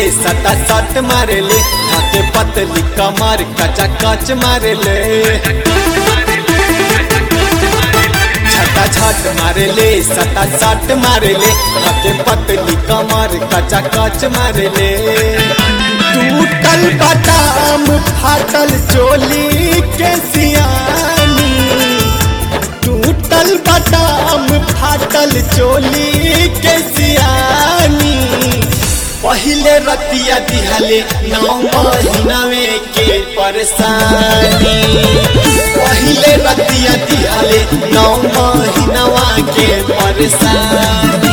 सटा सट मारे ले हाथे पतली कमर कचा कच मारे ले छटा छट मारे ले सटा सट मारे ले हाथे पतली कमर कचा कच मारे ले टूटल बदाम फाटल चोली के सियानी टूटल बदाम फाटल चोली के सियानी पहिले रतिया दिहले नौ महीनावे के परेशानी पहिले रतिया दिहले नौ महीनावा के परेशानी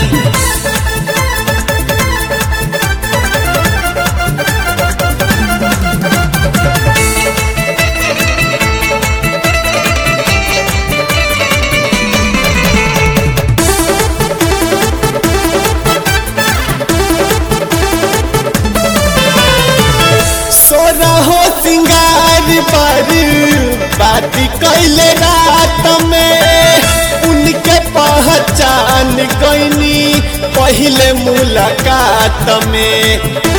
सोना हो सिंगार पर बात कैले रात में उनके पहचान गईनी पहले मुलाकात में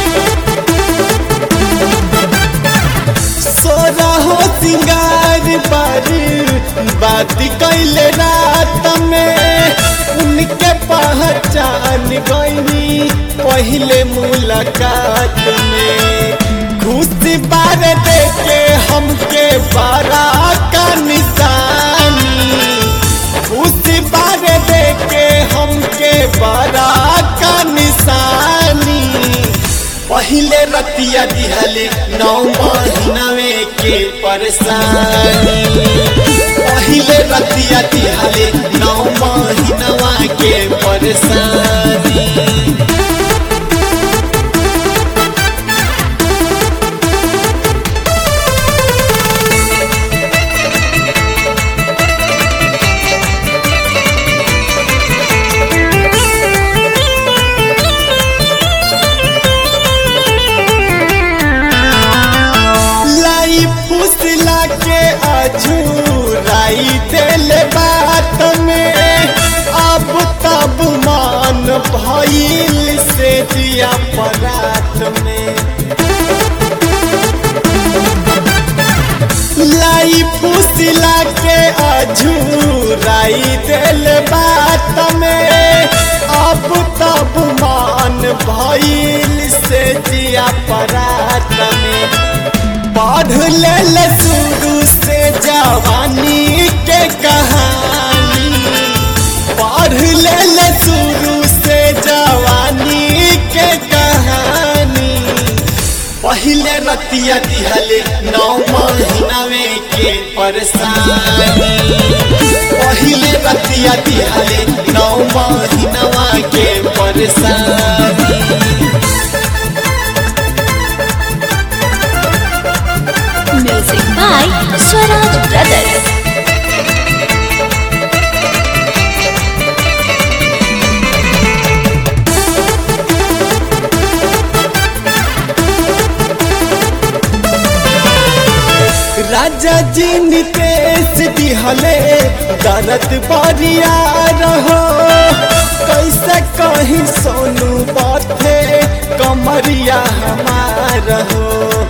सोना हो सिंगार पर बात कैले रात में उनके पहचान गईनी पहले मुलाकात में खुशी बार देखे हमके बारा का निशानी खुशी बार देखे हमके बारा का निशानी पहले रतिया दिहले नौ महीनावे के परेशानी पहले रतिया दिहले नौ महीनावा के परेशानी लाई फुसला के अझूराई दिल बात में अब तब मान भइल से दिया परात में लाई फुसला के अझूराई दिल बात में अब तब मान भइल से दिया परात में पढ़ ले शुरू से जवानी के कहानी पढ़ ले शुरू से जवानी के कहानी पहले रतिया दिहले नौ महीनावे के परेशानी पहले रतिया दिहले नौ महीनावा के परेशानी Music by Swaraj Brothers. राजा जी नितेश दिहले दरद बरिया रहो कैसे कहीं सोनू बाथे कमरिया हमार हो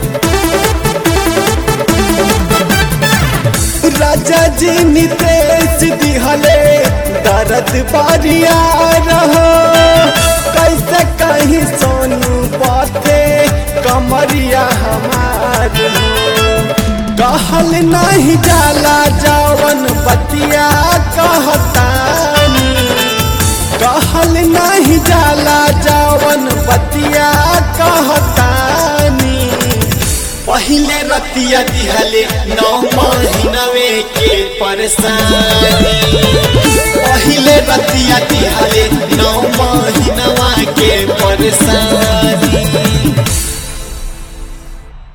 राजा जी नितेश दिहले दरद बरिया रहो कैसे कहीं सोनू बाथे कमरिया हमार हो कहल नहीं जाला जावन बतिया कहतानी कहल नहीं जाला जावन बतिया कहतानी पहले रतिया दिहले नौ महीनावे के परेशानी पहले रतिया दिहले नौ महीनावा के परेशानी